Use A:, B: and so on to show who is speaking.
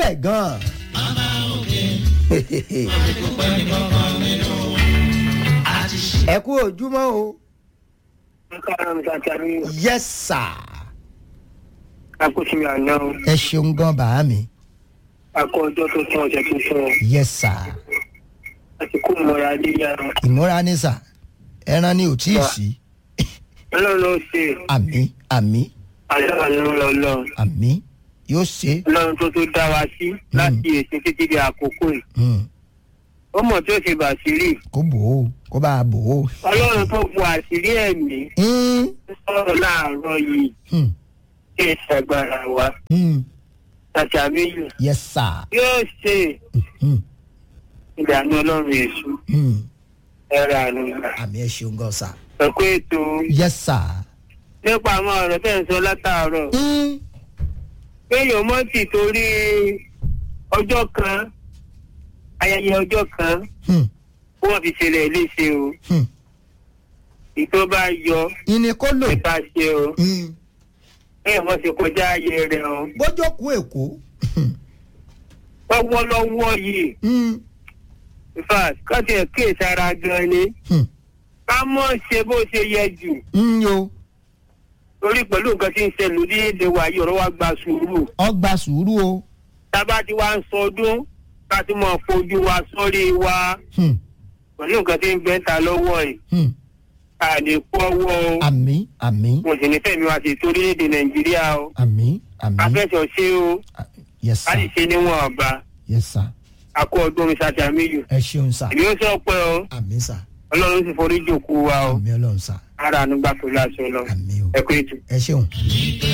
A: lẹ̀ gan-an. ẹ kú ojúmọ́ o. yes sir.
B: akóṣìmí àná o
A: ẹ ṣeun gan bàá mi.
B: akọ ọjọ́ tó tún ọ̀sẹ̀ tó tún ọ
A: yes sir.
B: àti kó mọ̀ra adéyà
A: ìmúra ní sà ẹran ni ò tí ì sí.
B: ọlọ́run ló ṣe
A: àmì àmì
B: aláàánú lọ́lọ́
A: àmì yóò ṣe.
B: ọlọ́run tó tó dá wa sí láti èsì títí di àkókò yìí
A: Hmm,
B: ó mọ̀ tí ó ṣe bàṣírí
A: kó bò ó kó bá a bò ó.
B: ọlọ́run tó bu àṣírí ẹ̀mí
A: Hmm,
B: sọ̀rọ̀ láàárọ̀ yìí
A: hmm,
B: kí ẹ ṣàgbára wa
A: hmm,
B: tàbí àmìyù
A: yes sir.
B: yóò ṣe
A: Hmm,
B: ìdáná ọlọ́run èṣù
A: hmm,
B: ẹ̀rọ àánú gbà.
A: àmì ẹ ṣeun gan sà.
B: ẹ̀kú ètò
A: yes sir.
B: nípa àwọn ọ̀rọ̀ tẹ̀ ń sọ látàárọ̀
A: Hmm,
B: kéèyàn mọ́ sì torí ọjọ́ kan ayẹyẹ ọjọ́ kan
A: hmm,
B: wọ́n fi ṣẹlẹ̀ léṣe o
A: hmm.
B: ìtọ́ bá yọ
A: ìní kó lò.
B: nípa ṣe o
A: Hmm,
B: kéèyàn mọ́ ṣe kọjá ayé rẹ̀ o
A: bójókòó èkó. Hmm,
B: lọ́wọ́lọ́wọ́ yìí
A: hmm,
B: in fact kọ́sì ẹ̀ kéè sára gan ni
A: hmm,
B: ká mọ̀ ṣe bó ṣe yẹ jù
A: hmm, yo
B: torí pẹ̀lú nǹkan tí ń ṣẹlẹ̀ lórílẹ̀‐èdè wa yìí ọ̀rọ̀ wa gba sùúrù
A: ọgbà sùúrù o.
B: tábà tí wàá ń sọdún ká tí mọ̀ fojú wa sórí wa
A: Hmm,
B: pẹ̀lú nǹkan tí ń bẹ́ ta lọ́wọ́ yìí
A: hmm.
B: àlè kú ọwọ́ o.
A: àmì àmì
B: mo sì ní fẹ́mi wá sí torílẹ̀-èdè nàìjíríà o
A: àmì àmì.
B: afẹ́sọ̀ ṣe o
A: yes
B: a sì
A: sir
B: ṣe níwọ̀n ọba
A: yes sir.
B: akọ ọdún mi ṣàtì àmìyù
A: ẹ ṣeun sà.
B: èmi ó sọ pé o
A: àmì sà.
B: ọlọ́run sì forí jòkó wa o
A: àmì ọlọ́run sà.
B: ara àánú gbà pẹ̀lú aṣọ lọ
A: àmì o.
B: ẹ kú ètò.
A: ẹ ṣeun.